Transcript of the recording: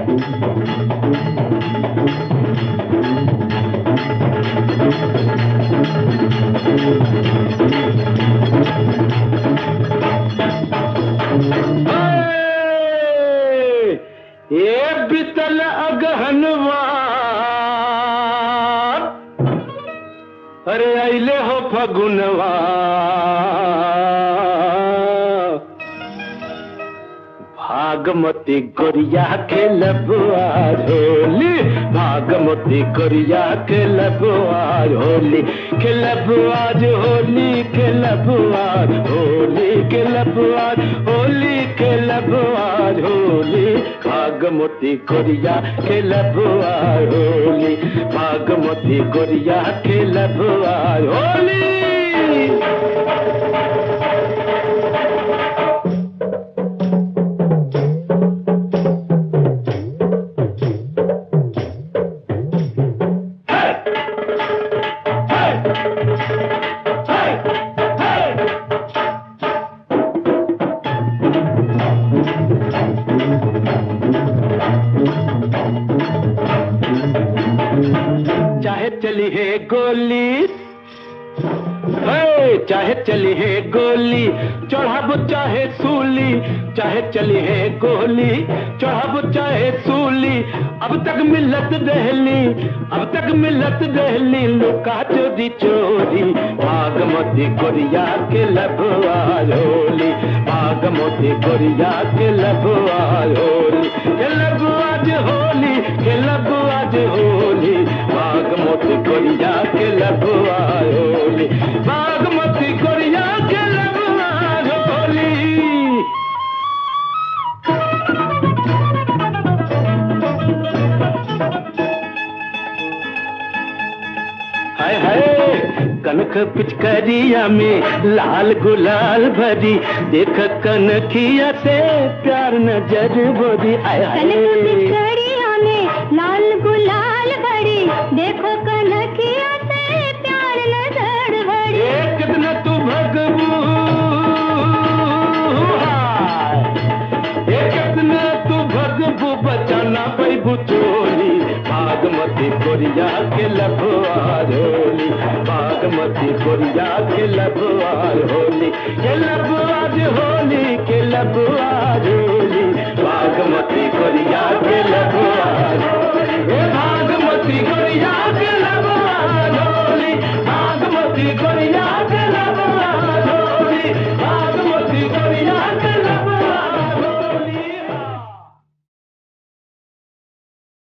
ये बितल अगहनवा अरे अले हो फगुनवा भागमती गोरिया के लबुआ होली भागमती गोरिया के लबुआ होली के लबुआ होली के लबुआ होली के लबुआ होली के लबुआ होली भागमती गोरिया के लबुआ होली भागमती गोरिया के लबुआ होली चाहे चली है गोली हे, चाहे चली है गोली चढ़ाब चाहे सूली चाहे चली है गोली चढ़ाब चाहे सूली अब तक मिलत दहली अब तक मिलत दहली लुका चोरी चोरी भागमती गोरिया के लबुआ होली भागमती गोरिया के लबुआ होली के लबुआ होली के लबुआ होली बागमती गोरिया के लबुआ होली बागमती गोरिया के लबुआ होली हाय हाय कनक पिचकरिया में लाल गुलाल भरी देख कनखिया से प्यार नजर बोरी आय कनक हाय पिचकड़िया में लाल गुलाल भरी देखो कनकिया से प्यार नजर भरी ए कितना तू भगबू हाय। ए कितना तू भगबू बचाना पैबू चोली बागमती कोरिया के लभुआर होली बागमती कोरिया के लभुआर होली के लभुआर होली के लभुआर होली बागमती कोरिया